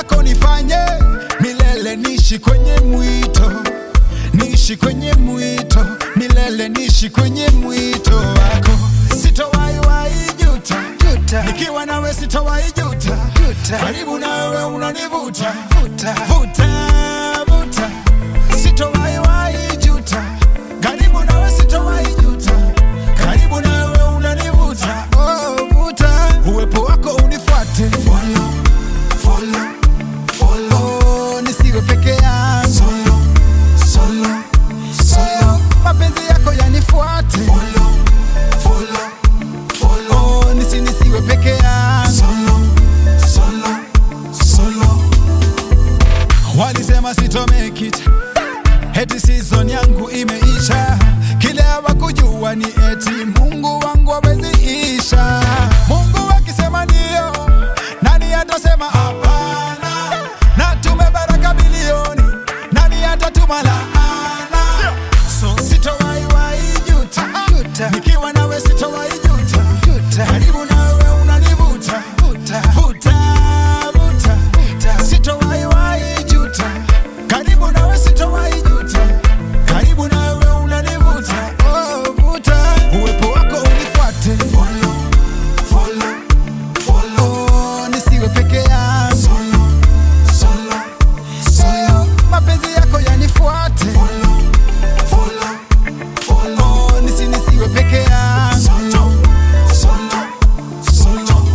wako nifanye milele, nishi kwenye mwito, nishi kwenye mwito milele, nishi kwenye mwito wako, sitowahi wahi juta, Juta. nikiwa nawe sitowahi juta, Juta. karibu nawe unanivuta Vuta. vuta vuta, sitowahi wahi juta, karibu nawe sitowahi juta, karibu nawe unanivuta oh, vuta, uwepo wako unifuate follow, follow, follow. Oh, nisiwe peke yangu solo, solo, solo. mapenzi yako yanifuate follow, follow, follow. Oh, nisi nisiwe peke yangu solo, solo, solo. Walisema sito make it Eti season yangu imeisha, kile hawakujua ni eti Mungu wangu hawezi isha. Mungu akisema ndio, nani atasema hapana? Na tumebaraka bilioni, nani atatuma laana? So sitowahi wahi juta, Juta. nikiwa nawe sitowahi juta, Juta. karibu nawe unanivuta Vuta. vuta vuta Vuta. sitowahi wahi juta karibu nawe sitowahi juta karibu nawe unanivuta oh, vuta uwepo wako unifuate follow, follow, follow. Oh, nisiwe peke yangu solo, solo, solo. mapenzi yako yanifuate follow, follow, follow. Oh, nisi nisiwe peke yangu solo, solo, solo.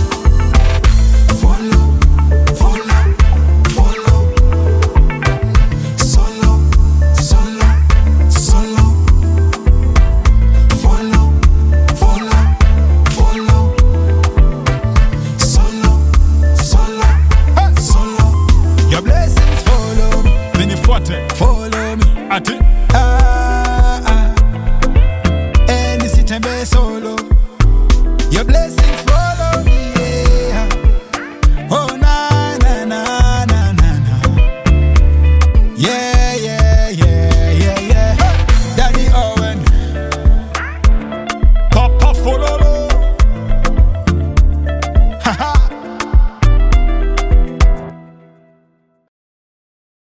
Follow, follow, follow. Solo, solo, solo. Follow, follow, follow. Solo, solo, solo. Your blessings follow, Zinifuate follow.